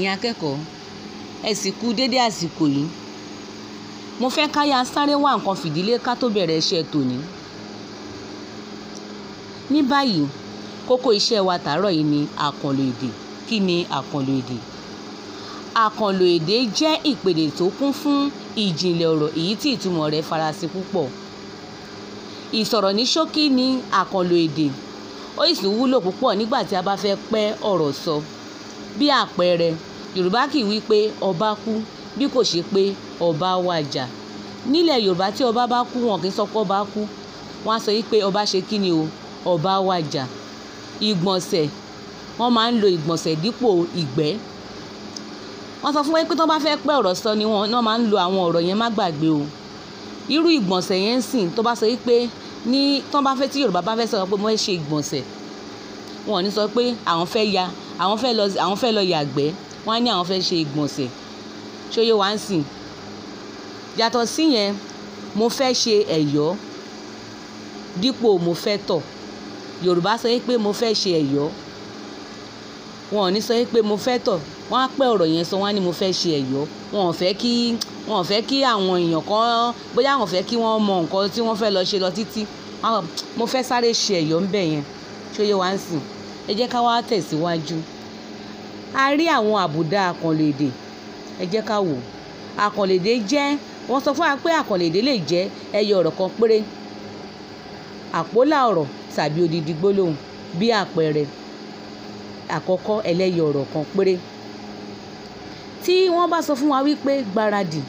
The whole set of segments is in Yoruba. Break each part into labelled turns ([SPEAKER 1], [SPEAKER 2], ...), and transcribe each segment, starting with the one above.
[SPEAKER 1] ẹ̀yin akẹ́kọ̀ọ́ ẹ sì kú dédé àsìkò yìí mo fẹ́ ká yá sáré wá nǹkan fìdílé ká tó bẹ̀rẹ̀ iṣẹ́ tòní ní báyìí kókó iṣẹ́ wa tàárọ̀ yìí ni àkànlò èdè kí ni àkànlò èdè àkànlò èdè jẹ́ ìpèdè tó kún fún ìjìnlẹ̀ ọ̀rọ̀ èyí tí ìtumọ̀ rẹ̀ farasin púpọ̀ ìsọ̀rọ̀ ní ṣókí ni àkànlò èdè ó sì wúlò púpọ̀ nígbà tí a bá fẹ́ pẹ́ ọ̀rọ̀ sọ bí àpẹẹrẹ yorùbá kì í wí pé ọba kú bí kò ṣe pé ọba wàjà nílẹ̀ yorùbá tí ọba bá kú wọn kì í sọ pé ọba kú wọn á sọ yí pé ọba ṣe kí ni o ọba wàjà ìgbọ̀nsẹ̀ wọ́n máa ń lo ìgbọ̀nsẹ̀ dípò ìgbẹ́ wọ́n sọ fún wa pé tó bá fẹ́ pẹ́ ọ̀rọ̀ sọ ni wọ́n máa ń lo àwọn ọ̀rọ̀ yẹn má gbàgbé o irú ìgbọ̀nsẹ̀ yẹn ń sìn tó bá sọ pé ní tó bá fẹ́ tí yorùbá bá fẹ́ sọ pé wọ́n ṣe ìgbọ̀nsẹ̀ wọn ò ní sọ pé àwọn fẹ́ ya àwọn fẹ́ lọ àwọn fẹ́ lọ yàgbẹ́ wọ́n á ní àwọn fẹ́ ṣe ìgbọ̀nsẹ̀ ṣóyè wá ń sìn yàtọ̀ síyẹn mo fẹ́ ṣe ẹ̀yọ́ dípò mo fẹ́ tọ̀ yorùbá sọ pé mo fẹ́ ṣe ẹ̀yọ́ wọn ò ní sọ pé mo fẹ́ tọ̀ wọ́n á pẹ́ ọ̀rọ̀ yẹn sọ wọ́n á ní mo fẹ́ ṣe ẹ̀yọ́ wọn ò fẹ́ kí wọn ò fẹ́ kí àwọn èèyàn kan bóyá wọn fẹ́ kí wọ́n mọ nǹkan tí wọ́n fẹ́ lọ ṣe lọ títí mo fẹ́ sáré ṣe ẹ̀yọ́ ń bẹ̀ yẹn ṣóyè wá ń sìn ẹ jẹ́ ká wá tẹ̀síwájú a rí àwọn àbùdá àkànlò èdè ẹ jẹ́ ká wò àkànlò èdè jẹ́ wọ́n sọ fún wa pé àkànlò èdè lè jẹ́ ẹyọ ọ̀rọ̀ kan péré àpólà ọ̀rọ̀ tàbí odidi gbólóhùn bí àpẹẹrẹ àkọ́kọ́ ẹlẹ́yọ ọ̀rọ̀ kan péré tí wọ́n bá sọ fún wa wípé gbáradì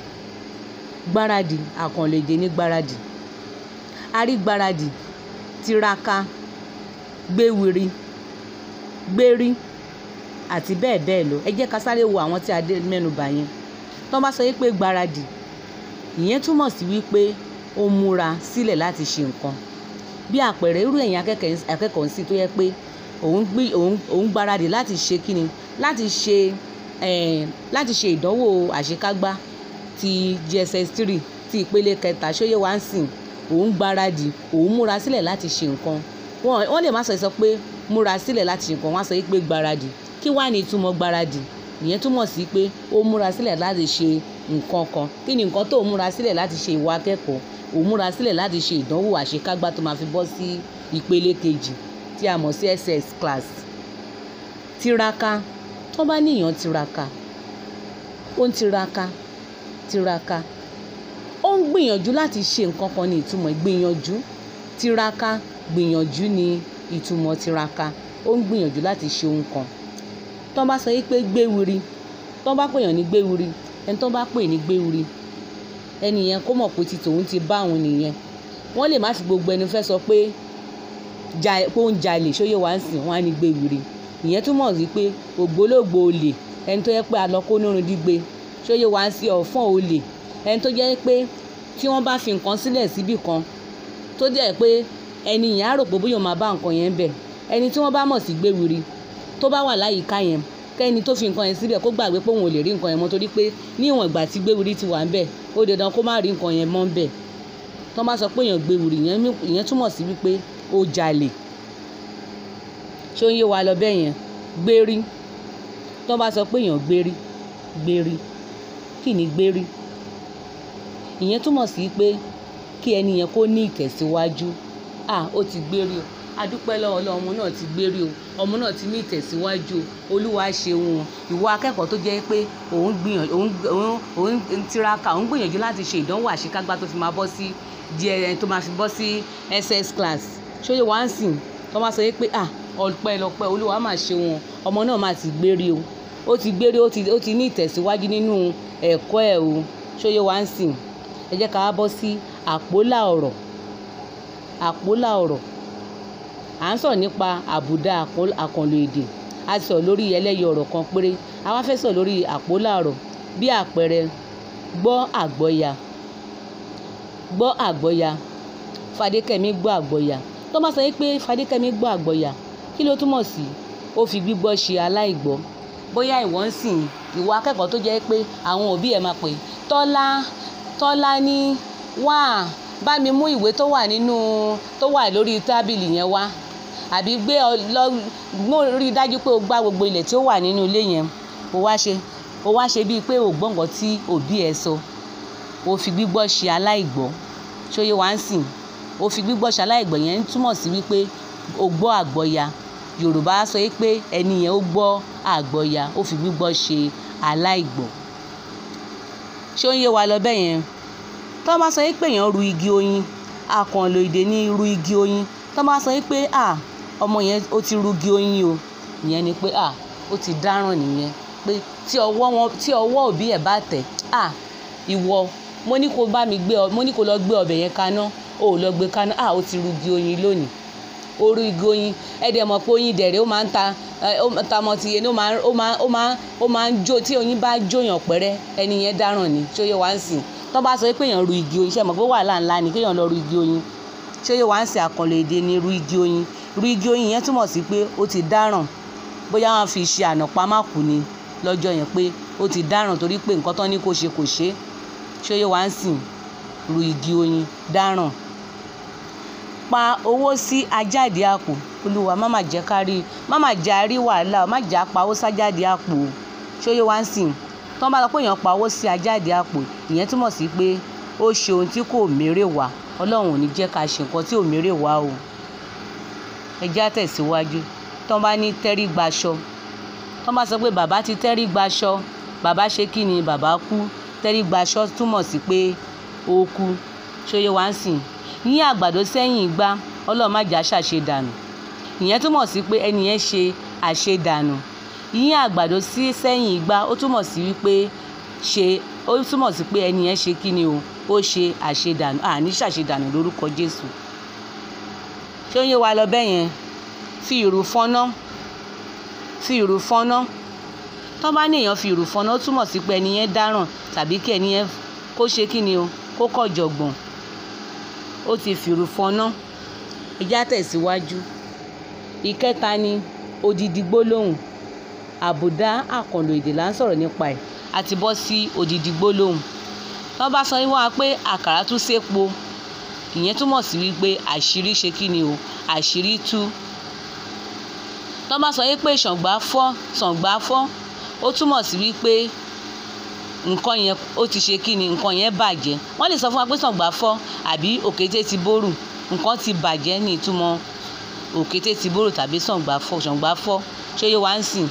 [SPEAKER 1] gbáradì àkànlò èdè ní gbáradì a rí gbáradì tiraka gbéwiri gbérí àti bẹ́ẹ̀ bẹ́ẹ̀ lọ ẹ jẹ́ ká sáré wo àwọn tí a dé mẹ́nubà yẹn tó bá sọ wípé gbáradì ìyẹn túmọ̀ sí wípé ó múra sílẹ̀ láti ṣe nǹkan bí àpẹẹrẹ irú ẹ̀yin akẹ́kọ̀ọ́ sí tó yẹ pé òun gbé òun òun gbáradì láti ṣe kíni láti ṣe eh, láti ṣe ìdánwò àṣekágbá ti JSS three ti ìpele kẹta ṣóyè wá ń sìn òun gbáradì òun múra sílẹ̀ láti ṣe nǹkan wọ́n lè má sọ sọ pé múra sílẹ̀ láti ṣe nǹkan wọ́n á sọ pé gbáradì kí wàá ní ìtumọ̀ gbáradì ìyẹn túmọ̀ sí pé ó múra sílẹ̀ láti ṣe nǹkan kan kí ni nǹkan tó múra sílẹ̀ láti ṣe ìwà akẹ́kọ̀ọ́ òun múra sílẹ̀ láti ṣe ìdánwò àṣekágbá tó máa fi bọ́ sí ìpele kejì tí a mọ̀ sí SS class tiraka tó bá níyàn tiraka ó ń tiraka tiraka ó ń gbìyànjú láti ṣe nǹkan kan ní ìtumọ̀ gbìyànjú tiraka gbìyànjú ní ìtumọ̀ tiraka ó ń gbìyànjú láti ṣe ohun kan tó bá sọ yìí pé gbéwiri tó bá pèèyàn ní gbéwiri ẹni tó bá pè ní gbéwiri ẹni yẹn kó mọ̀ pé ti tòun ti bá òun nìyẹn wọ́n lè má fi gbogbo ẹni fẹ́ sọ pé pé ó ń jalè ṣóyè wá ń sìn wọ́n á ní gbéwiri ìyẹn túmọ̀ sí pé ògbólógbò olè ẹni tó yẹ pé alọ́kó nírun dígbe ṣóyè wá ń sí ọ̀fọ́n olè ẹni tó jẹ́ pé tí wọ́n bá fi nǹkan sílẹ̀ síbì kan tó jẹ́ pé ẹni yẹn á rò pé bóyá máa bá nǹkan yẹn bẹ̀ ẹni tí wọ́n bá mọ̀ sí gbéwiri tó bá wà láyìíká yẹn kẹ́ni tó fi nǹkan yẹn síbẹ̀ kó gbàgbé pé òun ò lè rí nǹkan yẹn mọ́ torí pé ní ìwọ̀n ìgbà tí gbéwiri ti wà ń bẹ̀ ó dandan kó má rí nǹkan yẹn mọ́ ń bẹ̀ tó bá sọ pé èèyàn gbéwiri ìyẹn túmọ̀ sí wípé ó jalè ṣé ó ń yé wa lọ bẹ́ẹ̀ yẹn gbérí tó bá sọ pé èèyàn gbérí gbérí kí ni gbérí ìyẹn túmọ̀ sí pé kí ẹni yẹn kó ní ìtẹ̀síwájú à ó ti gbérí o adúpẹ́ lọ́wọ́ ọlọ́run ọmọ náà ti gbérí o ọmọ náà ti ní ìtẹ̀síwájú o olúwa ṣeun o ìwọ akẹ́kọ̀ọ́ tó jẹ́ pé òun gbìyànjú òun òun òun tiraka òun gbìyànjú láti ṣe ìdánwò àṣekágbá tó fi máa bọ́ sí díẹ̀ tó máa fi bọ́ sí SS class ṣóyè wá ń sìn tó máa sọ pé à ọpẹ́ lọpẹ́ olúwa máa ṣe wọn ọmọ náà máa ti gbérí o ó ti gbérí ó ti ó ti ní ìtẹ̀síwájú nínú ẹ̀kọ́ ẹ̀ o ṣóyè wá ń sìn ẹ jẹ́ ká wá bọ́ sí àpólà ọ̀rọ̀ àpólà ọ̀rọ̀ à ń sọ̀rọ̀ nípa àbùdá àkànlò èdè a sọ lórí ẹlẹ́yọ ọ̀rọ̀ kan péré a wá fẹ́ sọ lórí àpólà ọ̀rọ̀ bí àpẹẹrẹ gbọ́ àgbọ́ya gbọ́ àgbọ́ya Fadékẹ́mi gbọ́ àgbọ́ya tó bá sọ pé Fadékẹ́mi gbọ́ àgbọ́ya kí ló túmọ̀ sí ó fi gbígbọ́ ṣe aláìgbọ́ bóyá ìwọ ń sìn ìwọ akẹ́kọ̀ọ́ tó jẹ́ pé àwọn òbí ẹ̀ máa pè tọ́lá tọ́lá ní wá bá mi mú ìwé tó wà nínú tó wà lórí tábìlì yẹn wá àbí gbé ọ lọ mo rí i dájú pé o gbá gbogbo ilẹ̀ tí ó wà nínú ilé yẹn ó wá ṣe ó wá ṣe bíi pé ò gbọ́ nǹkan tí òbí ẹ sọ ó fi gbígbọ́ ṣe aláìgbọ́ ṣóyè wá ń sìn ó fi gbígbọ́ ṣe aláìgbọ́ yẹn ń túmọ̀ sí wípé ó gbọ́ àgbọ́ya yorùbá sọ pé ẹni yẹn ó gbọ́ àgbọ́ya ó fi gbígbọ́ ṣe aláìgbọ́ ṣé ó ń yé wa lọ bẹ́ẹ̀ yẹn tó bá sọ pé èèyàn ru igi oyin àkànlò èdè ní ru igi oyin tó bá sọ pé à ọmọ yẹn ó ti ru igi oyin o ìyẹn ni pé à ó ti dáràn nìyẹn pé tí ọwọ́ wọn tí ọwọ́ òbí ẹ̀ bá tẹ̀ à ìwọ mo ní kó bá mi gbé ọ mo ní kó lọ gbé ọbẹ̀ yẹn kaná o ò lọ gbé kaná à ó ti ru igi oyin lónìí ó ru igi oyin ẹ dẹ̀ mọ̀ pé oyin dẹ̀rẹ̀ ó máa ń ta ó ta mọ́ ti yẹn ó máa ó máa ó máa ó máa ń jó tí oyin bá jóyàn pẹ́rẹ́ ẹni yẹn dáràn ni tí ó yẹ wá ń sìn tó bá sọ pé èèyàn ru igi oyin ṣe mọ̀ pé wàhálà ńlá ni kéèyàn lọ ru igi oyin tí ó yẹ wá ń sìn àkànlò èdè ni ru igi oyin ru igi oyin yẹn túmọ̀ sí pé ó ti dáràn bóyá wọn fi ṣe ànàpámákù ni lọ́jọ́ yẹn pé ó ti dáràn torí pé nǹkan tán ní kó ṣe kò ṣe tí ó yẹ wá ń sìn ru igi oyin dáràn pa owó sí ajáde àpò olúwa má má jẹ́ ká rí má má jẹ́ àrí wàhálà má jẹ́ àpá owó sájáde àpò ṣóyè wá ń sìn tí wọ́n bá sọ pé èèyàn pa owó sí ajáde àpò ìyẹn túmọ̀ sí pé ó ṣe ohun tí kò mérè wá ọlọ́run ò ní jẹ́ ká ṣe nǹkan tí ò mérè wá o ẹ já tẹ̀síwájú tí wọ́n bá ní tẹ́rí gbaṣọ tí wọ́n bá sọ pé bàbá ti tẹ́rí gbaṣọ bàbá ṣe kí ni bàbá kú tẹ́rí gbaṣọ túmọ̀ sí pé ó kú ṣóyè wá ń sìn yín àgbàdo sẹ́yìn igbá ọlọ́run má jà ṣàṣe dànù ìyẹn túmọ̀ sí pé ẹni yẹn ṣe àṣedànù yín àgbàdo sí sẹ́yìn igbá ó túmọ̀ sí wípé ṣe ó túmọ̀ sí pé ẹni yẹn ṣe kí ni o ó ṣe àṣedànù àní ṣàṣedànù lórúkọ Jésù ṣé ó yé wa lọ bẹ́ẹ̀ yẹn fi ìrù fọ́nà fi ìrù fọ́nà tó bá ní èèyàn fi ìrù fọ́nà ó túmọ̀ sí pé ẹni yẹn dáràn tàbí kí ẹni yẹn kó ṣe kí ni o kó kọ̀ jọ̀gbọ̀n ó ti fìrù fọná ẹjá tẹ̀síwájú ìkẹta ni odidi gbólóhùn àbùdá àkànlò èdè là ń sọ̀rọ̀ nípa ẹ̀ àti bọ́ sí odidi gbólóhùn tó bá sọ wá pé àkàrà tún sépo ìyẹn túmọ̀ sí wípé àṣírí ṣe kí ni o àṣírí tú tó bá sọ pé ṣàngbá fọ́ ṣàngbá fọ́ ó túmọ̀ sí wípé nǹkan yẹn ó ti ṣe kí ni nǹkan yẹn bàjẹ́ wọ́n lè sọ fún wa pé ṣàngbá fọ́ àbí òkété ti bórù nǹkan ti bàjẹ́ ní ìtumọ̀ òkété ti bórù tàbí ṣàngbá fọ́ ṣàngbá fọ́ ṣé yé wa ń sìn.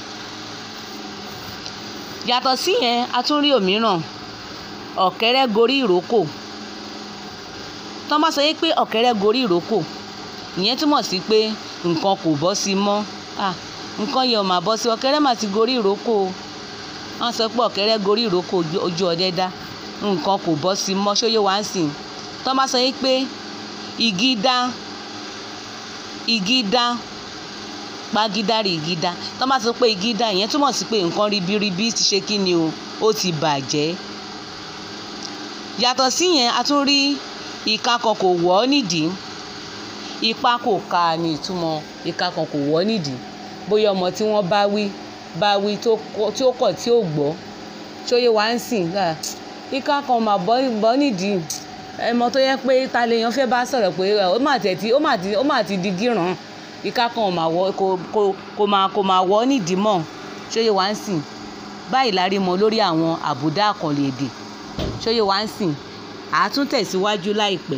[SPEAKER 1] yàtọ̀ sí yẹn a tún rí òmíràn ọ̀kẹ́rẹ́ gorí ìrókò tọ́ bá sọ yé pé ọ̀kẹ́rẹ́ gorí ìrókò ìyẹn túmọ̀ sí pé nǹkan kò bọ́ sí mọ́ nǹkan yẹn ò mà bọ́ sí ọ̀kẹ́rẹ́ mà ti gorí ìrókò o wọ́n sọ pé ọ̀kẹ́rẹ́ gorí ìrókò ojú ọdẹ dá nǹkan kò bọ́ sí mọ́ ṣóyè wá ń sìn tọ́ bá sọ yín pé igi dá igi dá pagídárì igi dá tọ́ bá sọ pé igi dá ìyẹn túmọ̀ sí pé nǹkan ribiribi ti ṣe kí ni o ó ti bàjẹ́ yàtọ̀ sí yẹn a tún rí ìka kan kò wọ́ nídìí ipa kò ka ní ìtumọ̀ ìka kan kò wọ́ nídìí bóyá ọmọ tí wọ́n bá wí bá wí tí ó kọ̀ tí ó gbọ́ ṣóyè wá ń sìn ìka kan mà bọ́ nídìí ẹmọ tó yẹ pé ta lèèyàn fẹ́ bá sọ̀rọ̀ pé ó mà tẹ̀tí ó mà ti ó mà ti di gíràn ìka kan mà wọ́ kò kò kò mà kò mà wọ́ nídìí mọ́ ṣóyè wá ń sìn báyìí la rí mọ lórí àwọn àbùdá àkànlò èdè ṣóyè wá ń sìn àátún tẹ̀síwájú láìpẹ́.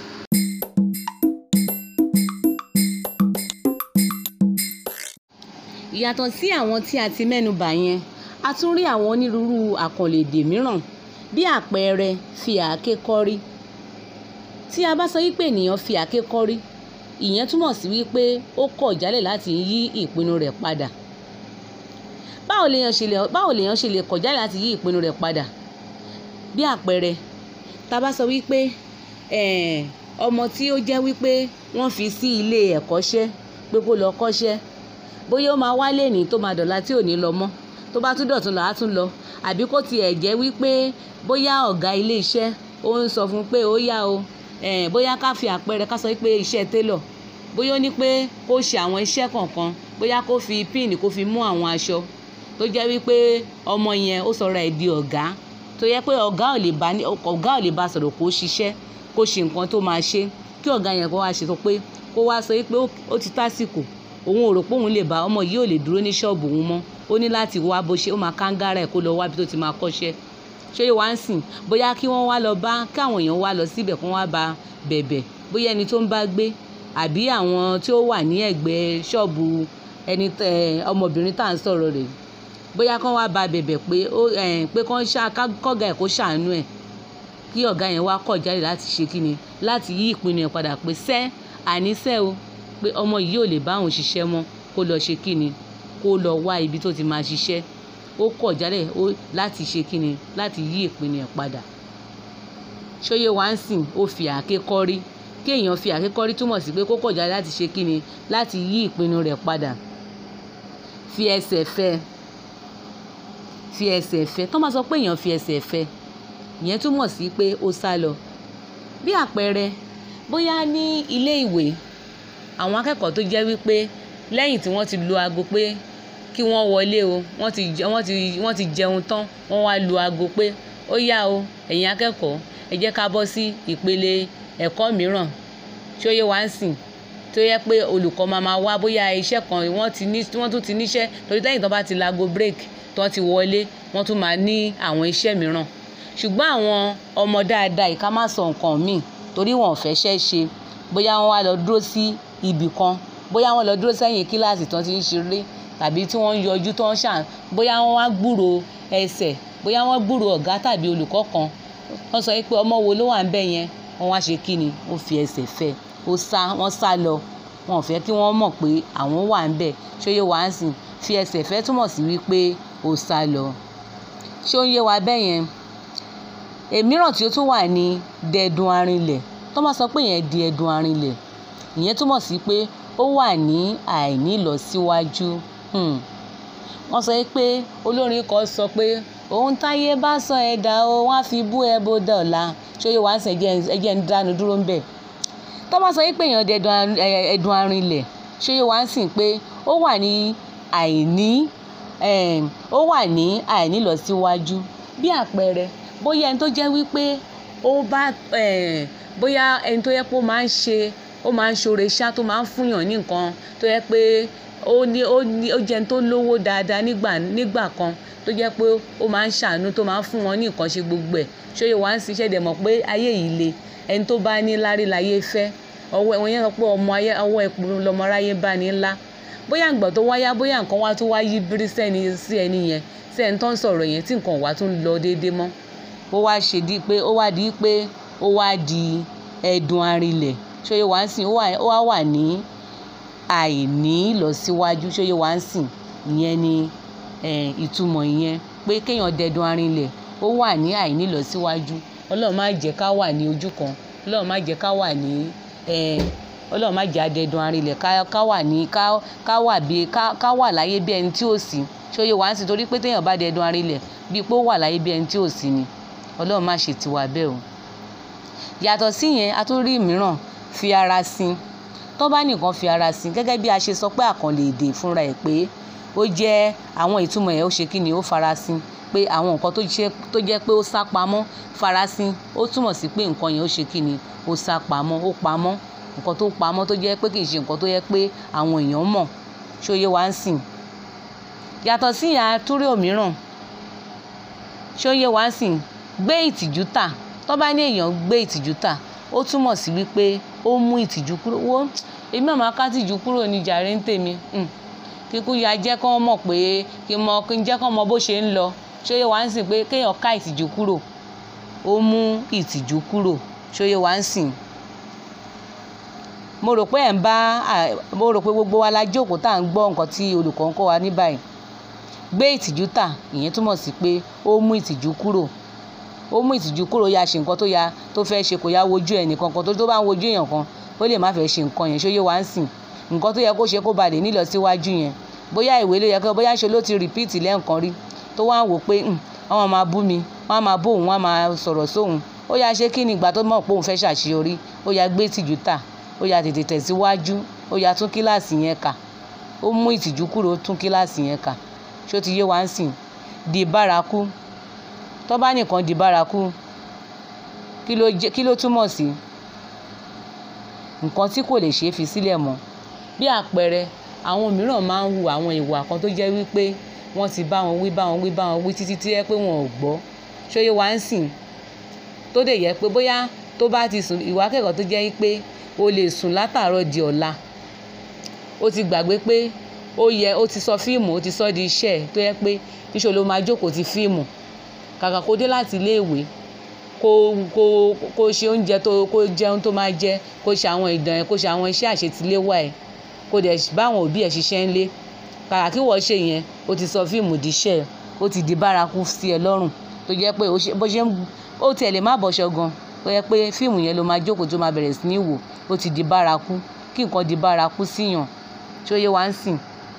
[SPEAKER 1] ìyàtọ̀ sí àwọn tí a ti mẹ́nu bà yẹn a tún rí àwọn onírúurú àkànlò èdè mìíràn bí àpẹẹrẹ fi àáké kọ́rí tí a bá sọ wípé ènìyàn fi àáké kọ́rí ìyẹn túmọ̀ sí wípé ó kọ̀ jálẹ̀ láti yí ìpinnu rẹ̀ padà báwo lèèyàn ṣe lè báwo lèèyàn ṣe lè kọ̀ jálẹ̀ láti yí ìpinnu rẹ̀ padà bí àpẹẹrẹ tá a bá sọ wípé ọmọ tí ó jẹ́ wípé wọ́n fi sí ilé ẹ̀kọ́ṣẹ́ pé kó lọ kọ́ṣẹ́ bóyá ó máa wálé ní tó máa dọ̀la tí ò ní lọ mọ́ tó bá tún dọ̀tún là á tún lọ àbí kó tiẹ̀ jẹ́ wípé bóyá ọ̀gá ilé iṣẹ́ ó ń sọ fún pé ó yá o bóyá ká fi àpẹẹrẹ ká sọ pé iṣẹ́ télọ̀ bóyá ó ní pé kó ṣe àwọn iṣẹ́ kọ̀ọ̀kan bóyá kó fi píìnì kó fi mú àwọn aṣọ tó jẹ́ wípé ọmọ yẹn ó sọ̀rọ̀ ẹ̀ di ọ̀gá tó yẹ pé ọ̀gá ò lè bá ọ̀gá ò lè bá sọ̀rọ̀ kó ṣiṣẹ́ kó ṣe nǹkan tó máa ṣe kí ọ̀gá yẹn kó wá ṣe sọ pé kó wá sọ pé ó ti tásìkò òun ò rò pé òun lè bá ọmọ yìí ò lè dúró ní ṣọ́ọ̀bù òun mọ́ ó ní láti wá bó ṣe ó máa kángára ẹ̀ kó lọ wá bí tó ti máa kọ́ṣẹ́ ṣé yóò wá ń sìn bóyá kí wọ́n wá lọ bá káwọn èèyàn wá lọ síbẹ̀ kí wọ́n wá ba bẹ̀bẹ̀ bóyá ẹni tó ń bá gbé àbí àwọn tí ó wà ní ẹ̀gbẹ́ ṣọ́ọ̀bù ẹni ọmọbìnrin tá à ń sọ̀rọ̀ rẹ̀ bóyá kán wá ba bẹ̀bẹ̀ pé ó pé kán ṣá kọ́gà ẹ̀ kó ṣàánú ẹ̀ kí ọ̀gá yẹn wá kọ̀ jáde láti ṣe kíni láti yí ìpinnu ẹ̀ padà pé sẹ́ àníṣẹ́ o pé ọmọ yìí ò lè bá òun ṣiṣẹ́ mọ́ kó lọ ṣe kíni kó lọ wá ibi tó ti máa ṣiṣẹ́ ó kọ̀ jáde láti ṣe kíni láti yí ìpinnu ẹ̀ padà ṣóyè wá ń sìn ó fi àáké kọ́rí kí èèyàn fi àáké kọ́rí túmọ̀ sí pé kó kọ̀ jáde láti ṣe kíni láti yí ìpinnu rẹ̀ padà fi ẹsẹ̀ fẹ́ fi ẹsẹ̀ fẹ́ tó máa sọ pé èèyàn fi ẹsẹ̀ fẹ́ ìyẹn túmọ̀ sí pé ó sá lọ bí àpẹẹrẹ bóyá ní ilé ìwé àwọn akẹ́kọ̀ọ́ tó jẹ́ wípé lẹ́yìn tí wọ́n ti lu aago pé kí wọ́n wọlé o wọ́n ti wọ́n ti wọ́n ti jẹun tán wọ́n wá lu aago pé ó yá o ẹ̀yin akẹ́kọ̀ọ́ ẹ jẹ́ ká bọ́ sí ìpele ẹ̀kọ́ mìíràn tí ó yẹ wá ń sìn tó yẹ pé olùkọ́ máa máa wá bóyá iṣẹ́ kan wọ́n ti ní wọ́n tún ti níṣẹ́ torí lẹ́yìn tó bá ti laago break tó ti wọlé wọ́n tún máa ní àwọn iṣẹ́ mìíràn ṣùgbọ́n àwọn ọmọ dáadáa ìka má sọ nǹkan míì torí wọn ò fẹ́ ṣẹ́ ṣe bóyá wọ́n wá lọ dúró sí ibì kan bóyá wọ́n lọ dúró sẹ́yìn kíláàsì tó ti ń ṣeré tàbí tí wọ́n ń yọjú tó ń ṣàn bóyá wọ́n wá gbúrò ẹsẹ̀ bóyá wọ́n gbúrò ọ̀gá tàbí olùkọ́ kan wọ́n sọ pé ọmọ wo ló wà ń bẹ̀ yẹn wọ́n wá ṣe kí ni ó fi ẹsẹ̀ fẹ́ ó sá wọ́n sá lọ wọn ò fẹ́ kí wọ́n mọ̀ pé àwọn wà ń bẹ̀ ṣóyè wá ń sìn fi ẹsẹ̀ fẹ́ túmọ̀ sí wípé ó sá lọ ṣé ó ń yé wa bẹ́ẹ̀ yẹn èmíràn tí ó tún wà ní dẹ̀dùn arinlẹ̀ tó máa sọ pé yẹn di ẹ̀dùn arinlẹ̀ ìyẹn túmọ̀ sí pé ó wà ní àìní ìlọsíwájú wọ́n sọ pé olórin kan sọ pé ohun táyé bá sọ ẹ̀dá o wọ́n á fi bú ẹ bó dọ̀la ṣóyè wá ń sìn ẹjẹ́ ń dánu dúró ń bẹ̀ tó máa sọ pé èèyàn dẹ̀dùn ẹ̀dùn arinlẹ̀ ṣóyè wá ń sìn pé ó wà ní àìní ó wà ní àìní ìlọsíwájú bí àpẹẹrẹ bóyá ẹni tó jẹ́ wípé ó bá bóyá ẹni tó yẹ pé ó máa ń ṣe ó máa ń ṣoore ṣá tó máa ń fúnyàn ní nǹkan tó yẹ pé ó ní ó ní ó jẹ́ ẹni tó lówó dáadáa nígbà nígbà kan tó jẹ́ pé ó máa ń ṣàánú tó máa ń fún wọn ní nǹkan ṣe gbogbo ẹ̀ ṣóyè wá ń ṣiṣẹ́ dẹ̀ mọ̀ pé ayé yìí le ẹni tó bá ní lárí láyé fẹ́ ọwọ́ ẹ̀wọ̀n yẹn sọ pé ọmọ ayé ọwọ́ ẹ̀pọ̀ lọmọ aráyé bá ní ńlá bóyá ìgbà tó wáyá bóyá nǹkan wá tó wá yí bírí sẹ́ni sí ẹni yẹn sí ẹni tó ń sọ̀rọ̀ yẹn tí nǹkan wá tún lọ déédéé mọ́ ó wá ṣe di pé ó wá di pé ó wá di ẹ̀dùn arinlẹ̀ ṣóyè wá ń sìn ó wá wà ní àìní ìlọsíwájú ṣóyè wá ń sìn ìyẹn ni ìtumọ̀ ìyẹn pé kéèyàn dẹ̀dùn arinlẹ̀ ó wà ní àìní ìlọsíwájú ọlọ́run má jẹ́ ká wà ní ojú kan ọlọ́run má jẹ́ ká wà ní ọlọ́run má jẹ́ adẹ̀dùn arinlẹ̀ ká wà ní ká wà bí ká wà láyé bí ẹni tí ò sí ṣóyè wá ń sìn torí pé téèyàn bá dẹ̀dùn arinlẹ̀ bíi pé ó wà láyé bí ẹni tí ò sí ni ọlọ́run má ṣe tiwa bẹ́ẹ̀ o yàtọ̀ sí yẹn a tún rí mìíràn fi ara sin tó bá nìkan fi ara sin gẹ́gẹ́ bí a ṣe sọ pé àkànlè èdè fúnra ẹ̀ pé ó jẹ́ àwọn ìtumọ̀ ẹ̀ ó ṣe kí ni ó farasin pé àwọn nǹkan tó jẹ́ pé ó sá pamọ́ farasin ó túmọ̀ sí pé nǹkan yẹn ó ṣe kí ni ó sá pamọ́ ó pamọ́ nǹkan tó pamọ́ tó jẹ́ pé kì í ṣe nǹkan tó yẹ pé àwọn èèyàn mọ̀ ṣóyè wá ń sìn yàtọ̀ sí yẹn a tún rí òmíràn ṣóyè wá ń sìn gbé ìtìjú tà tó bá ní èèyàn gbé ìtìjú tà ó túmọ̀ sí wípé ó mú ìtìjú kúrò wó èmi àmọ́ ká tìjú kúrò ní jàre ń tèmi kíkú ya jẹ́ kán mọ̀ pé kí mọ kí n jẹ́ kán mọ bó ṣe ń lọ ṣóyè wá ń sìn pé kéèyàn ká ìtìjú kúrò ó mú ìtìjú kúrò ṣóyè wá ń sìn mo rò pé ẹ̀ ń bá mo rò pé gbogbo wa la jókòó tá à ń gbọ́ nǹkan tí olùkọ́ ń kọ́ wa ní báyìí gbé ìtìjú tà ìyẹn túmọ̀ sí pé ó mú ìtìjú kúrò ó mú ìtìjú kúrò ya ṣe nǹkan tó ya tó fẹ́ ṣe kò ya wojú ẹ̀ nìkan kan tó tó bá ń wojú èèyàn kan ó lè má fẹ́ ṣe nǹkan yẹn ṣóyè wá ń sìn nǹkan tó yẹ kó ṣe kó ba lè nílọ síwájú yẹn bóyá ìwé ló yẹ kó bóyá ṣe ló ti rìpíìtì lẹ́ǹkan rí tó wá ń wò pé wọ́n máa bú mi wọ́n máa bó òun wọ́n máa sọ̀rọ̀ sóhun ó yá ṣe kí ni ìgbà tó mọ̀ pé òun fẹ́ ṣàṣeyọrí ó yá gbé ìtìjú tà ó yá tètè tẹ̀síwájú ó yá tún kíláàsì yẹn kà ó mú ìtìjú kúrò ó tún kíláàsì yẹn kà ṣó ti yé wa ń sìn di bárakú tó bá nìkan di bárakú kí ló jẹ́ kí ló túmọ̀ sí nǹkan tí kò lè ṣeé fi sílẹ̀ mọ́ bí àpẹẹrẹ àwọn mìíràn máa ń hu àwọn ìwà kan tó jẹ́ wípé wọ́n ti bá wọn wí bá wọn wí bá wọn wí títí tí yẹ pé wọn ò gbọ́ ṣóyè wá ń sìn tó dẹ̀ yẹ pé bóyá tó bá ti sùn ìwà akẹ́kọ̀ọ́ tó jẹ́ pé o lè sùn látàárọ̀ di ọ̀la ó ti gbàgbé pé ó yẹ ó ti sọ fíìmù ó ti sọ di iṣẹ́ ẹ̀ tó yẹ pé níṣẹ́ ló máa jókòó ti fíìmù kàkà kó dé láti iléèwé kó kó kó ṣe oúnjẹ tó kó jẹun tó máa jẹ kó ṣe àwọn ìdán ẹ̀ kó ṣe àwọn iṣẹ́ àṣetiléwá ẹ̀ kó dẹ̀ bá àwọn òbí ẹ̀ ṣiṣẹ́ ńlé kàkà kí wọ́n ṣe yẹn ó ti sọ fíìmù di iṣẹ́ ẹ̀ ó ti di bárakú sí ẹ lọ́rùn tó jẹ́ pé bó ṣe ń ó tiẹ̀ lè má bọ̀ṣọ gan tó yẹ pé fíìmù yẹn ló máa jókòó tó máa bẹ̀rẹ̀ sí ní wò ó ti di bárakú kí nǹkan di bárakú síyàn tí ó yé wa ń sìn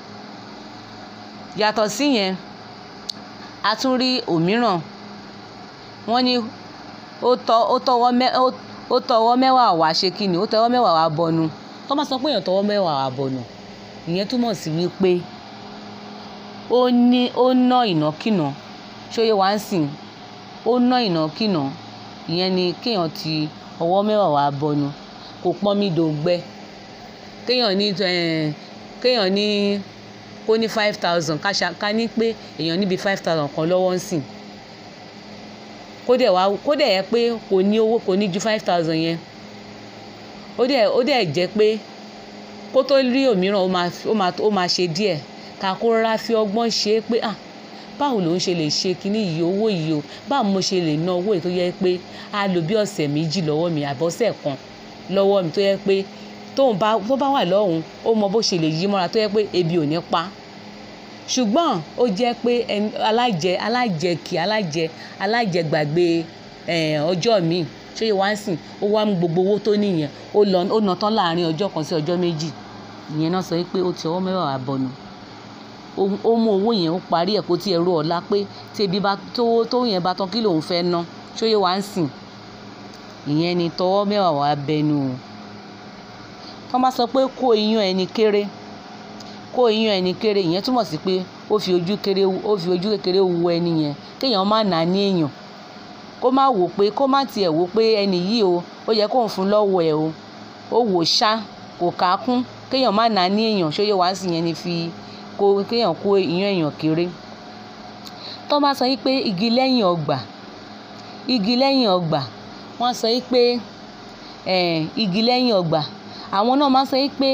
[SPEAKER 1] yàtọ̀ síyẹn a tún rí òmíràn wọ́n ní ó tọ́ ó tọwọ́ mẹ́ ó tọwọ́ mẹ́wàá wá ṣe kí ni ó tọwọ́ mẹ́wàá wá bọnu tó máa sọ pé èèyàn tọwọ́ mẹ́wàá wá bọnu ìyẹn túmọ̀ sí wípé ó ní ó ná ìnákìnà tí ó yé wa ń sìn ó ná ìnákìnà ìyẹn ni kéèyàn ti ọwọ́ mẹ́wàá wá bọnu kò pọ́n mi dòǹgbẹ kéèyàn ní kéèyàn ní kó ní five thousand ká ní pé èèyàn níbi five thousand kan lọ́wọ́ ń sìn kó dẹ̀ wá kó dẹ̀ yẹ pé kò ní owó kò ní ju five thousand yẹn ó dẹ̀ ó dẹ̀ jẹ́ pé kó tó rí òmíràn ó máa ó máa ó máa ṣe díẹ̀ ká kó rárá fi ọgbọ́n ṣe é pé ah báwo lòun ṣe lè ṣe kinní yìí owó yìí o báwo mo ṣe lè ná owó yìí tó yẹ pé a lò bí ọ̀sẹ̀ méjì lọ́wọ́ mi àbọ̀sẹ̀ kan lọ́wọ́ mi tó yẹ pé tóun bá tó bá wà lọ́hùn ó mọ bó ṣe lè yí mọ́ra tó yẹ pé ebi ò ní pa ṣùgbọ́n ó jẹ́ pé alájẹ alájẹkì alájẹ alájẹgbàgbé ọjọ́ míì ṣé wá ń sìn ó wá mú gbogbo owó tó níyẹn ó lọ ó ná tán láàrin ọjọ́ kan sí ọjọ́ méjì ìyẹn náà sọ pé ó ti ọwọ́ mẹ́wàá bọ̀nù ó mú owó yẹn ó parí ẹ̀ kó tí ẹ rú ọ̀la pé tí ebi bá tó tó yẹn bá tán kí lòun fẹ́ ná ṣé wá ń sìn ìyẹn ni tọwọ́ mẹ́wàá wá bẹnu o tọ́ bá sọ pé kó iyán ẹni kéré kó iyán ẹni kéré ìyẹn túmọ̀ sí pé ó fi ojú kéré ó fi ojú kékeré wo ẹni yẹn kéèyàn má nà á ní èèyàn kó má wò pé kó má tiẹ̀ wò pé ẹni yìí o ó yẹ kóun fún lọ́wọ́ ẹ̀ o ó wò ṣá kò ká kún kéèyàn má nà á ní èèyàn ṣóyè wá sí yẹn ni fi kó kéèyàn kó iyán èèyàn kéré tọ́ bá sọ yí pé igi lẹ́yìn ọgbà igi lẹ́yìn ọgbà wọ́n sọ yí pé igi lẹ́yìn ọgbà àwọn náà máa ń sọ yí pé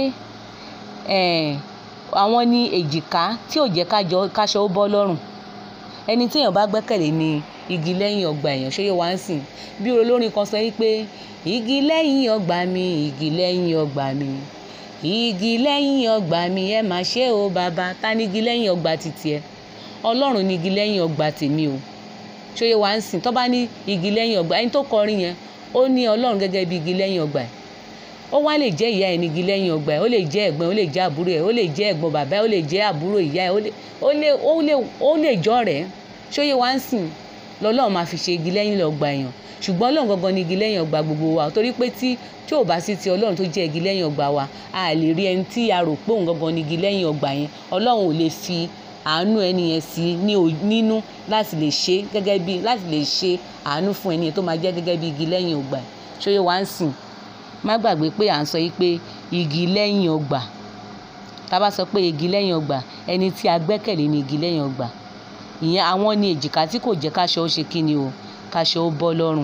[SPEAKER 1] àwọn ní èjìká tí ò jẹ́ káṣọ ó bọ́ lọ́rùn ẹni tí èèyàn bá gbẹ́kẹ̀lé ní igi lẹ́yìn ọgbà èèyàn ṣóyè wá ń sìn bí olórin kan sọ yí pé igi lẹ́yìn ọgbà mi igi lẹ́yìn ọgbà mi igi lẹ́yìn ọgbà mi ẹ má ṣe o bàbá ta ni igi lẹ́yìn ọgbà títì ẹ ọlọ́run ni igi lẹ́yìn ọgbà tèmi o ṣóyè wá ń sìn tó bá ní igi lẹ́yìn ọgbà ẹni tó kọrin yẹn ó ní ọlọ́run gẹ́gẹ́ bí igi lẹ́yìn ọgbà ẹ̀ ó wá lè jẹ́ ìyá ẹ̀ ní igi lẹ́yìn ọgbà ẹ̀ ó lè jẹ́ ẹ̀gbọ́n ó lè jẹ́ àbúrò ẹ̀ ó lè jẹ́ ẹ̀gbọ́n bàbá ẹ̀ ó lè jẹ́ àbúrò ìyá ẹ̀ ó lè ó lè ó lè jọ́ rẹ̀ ṣóyè wá ń sìn lọ́lọ́run máa fi ṣe igi lẹ́yìn ọgbà èèyàn ṣùgbọ́n ọlọ́run gangan ni igi lẹ́yìn ọgbà gbogbo wa torí pé tí tí ò bá sí ti ọlọ́run tó jẹ́ igi lẹ́yìn ọgbà wa a lè rí ẹni tí a rò pé òun gangan ni igi lẹ́yìn ọgbà yẹn ọlọ́run ò lè fi àánú ẹni yẹn sí nínú láti lè ṣe gẹ́gẹ́ bí láti lè ṣe àánú fún ẹni yẹn tó máa jẹ́ gẹ́gẹ́ bí igi lẹ́yìn ọgbà ṣóyè wá ń sìn má gbàgbé pé à ń sọ yìí pé igi lẹ́yìn ọgbà tá a bá sọ pé igi lẹ́yìn ọgbà ẹni tí a gbẹ́kẹ̀lé ní igi lẹ́yìn ọgbà ìyẹn àwọn ní èjìká tí kò jẹ́ káṣọ ó ṣe kíni o káṣọ ó bọ́ lọ́rùn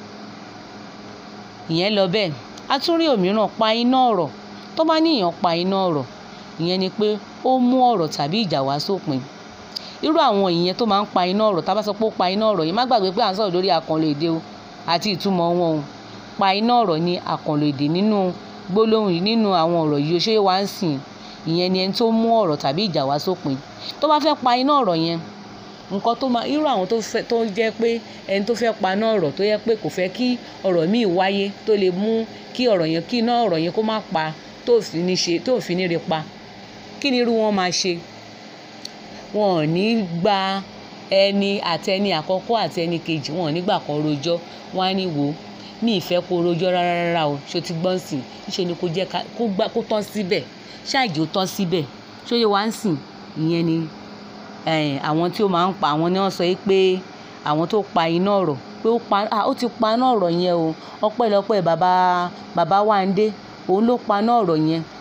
[SPEAKER 1] ìyẹn lọ bẹ́ẹ̀ a tún rí òmíràn pa iná ọ̀rọ̀ tó bá ní èèyàn pa iná ọ̀rọ̀ ìyẹn ni pé ó mú ọ̀rọ̀ tàbí ìjà wá sópin irú àwọn ìyẹn tó máa ń pa iná ọ̀rọ̀ tá a bá sọ pé ó pa iná ọ̀rọ̀ yìí má gbàgbé pé à ń sọ̀rọ̀ lórí àkànlò èdè o àti ìtumọ̀ wọn o pa iná ọ̀rọ̀ ní àkànlò èdè nínú gbólóhùn yìí nínú àwọn ọ̀rọ̀ yìí ó ṣe wá ń sìn ìyẹn ni ẹni tó mú ọ̀rọ̀ tàbí ìjà wá sópin tó bá fẹ́ pa iná ọ̀rọ̀ yẹn nǹkan tó máa irú àwọn tó fẹ́ tó jẹ́ pé ẹni tó fẹ́ paná ọ̀rọ̀ tó yẹ pé kò fẹ́ kí ọ̀rọ̀ míì wáyé tó lè mú kí ọ̀rọ̀ yẹn kí iná ọ̀rọ̀ yẹn kó má pa tó fi ní ṣe tó fi ní re pa kí ni irú wọn máa ṣe wọn ò ní gba ẹni àtẹni àkọ́kọ́ àti ẹni kejì wọn ò ní gbà kan rojọ́ wọn á ní wò ó mi ìfẹ́ kó rojọ́ rárá rárá o ṣó ti gbọ́n sìn níṣẹ́ ni kó jẹ́ kó gbá kó tán síbẹ̀ ṣáàjì ó tán síbẹ̀ ṣó yẹ wá ń sìn ìyẹn ni àwọn tí ó máa ń pa àwọn ni wọ́n sọ pé àwọn tó pa iná ọ̀rọ̀ pé ó pa ó ti pa iná ọ̀rọ̀ yẹn o ọpẹ́lọpẹ́ bàbá bàbá Wándé òun ló pa iná ọ̀rọ̀ yẹn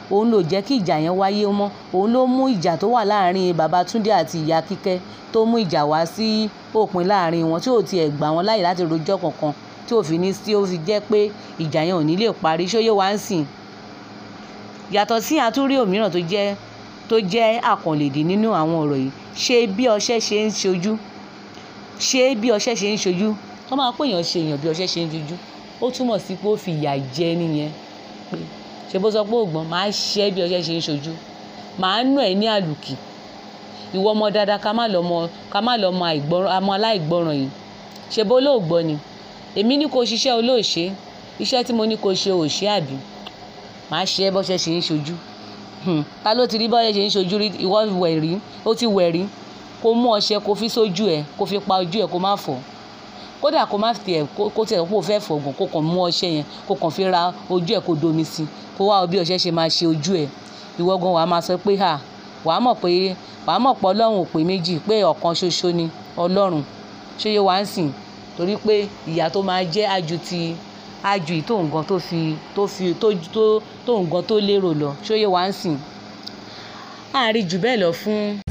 [SPEAKER 1] òun ló jẹ́ kí ìjà yẹn wáyé mọ́ òun ló mú ìjà tó wà láàrin bàbá Túndé àti ìyá Kíkẹ́ tó mú ìjà wá sí òpin láàrin wọn tí ò tiẹ̀ gbà wọ́n láyè láti rojọ́ kankan tí ò fi ní tí ó fi jẹ́ pé ìjà yẹn ò ní lè parí ṣóyè wá ń sìn yàtọ̀ sí àtúrí òmíràn tó jẹ́ tó jẹ́ àkànlèdè nínú àwọn ọ̀rọ̀ yìí ṣé bí ọṣẹ ṣe ń ṣojú ṣé bí ọṣẹ ṣe ń ṣojú tó máa pè yàn ṣe èèyàn bí ọṣẹ ṣe ń ṣojú ó túmọ̀ sí pé ó fi ìyà jẹ nìyẹn pé ṣe bó sọ pé ògbọ́n máa ṣẹ́ bí ọṣẹ ṣe ń ṣojú máa nù ẹ́ ní àlùkì ìwọ ọmọ dáadáa ká má lọ mọ ká má lọ mọ àìgbọràn àmọ́ aláìgbọràn yìí ṣe bó lóògbọ́ ni èmi ní kó ṣiṣẹ́ olóòṣe iṣẹ́ tí mo ní kó ṣe òṣè àbí màá ṣe é bọ́ṣẹ́ ṣe ń ṣojú ta ló ti rí bọ́ṣẹ́ ṣe ń ṣojú rí ìwọ wẹ̀ rí ó ti wẹ̀ rí kó mú ọṣẹ kó fi sójú ẹ kó fi pa ojú ẹ kó má fọ̀ kódà kó má tiẹ̀ kó tiẹ̀ kó fẹ́ fọ̀gùn kó kàn mú ọṣẹ yẹn kó kàn fi ra ojú ẹ kó domi sí kó wá bí ọṣẹ ṣe máa ṣe ojú ẹ ìwọ gan wàá máa sọ pé hà wàá mọ̀ pé wàá mọ̀ pé ọlọ́run ò pé méjì pé ọ̀kan ṣoṣo ni ọlọ́run ṣé yóò wá ń sìn torí pé ìyà tó máa jẹ́ àjù ti àjù yìí tó nǹkan tó fi tó fi tó tó tó nǹkan tó lérò lọ ṣó yẹ wá ń sìn àárín jù bẹ́ẹ̀ lọ fún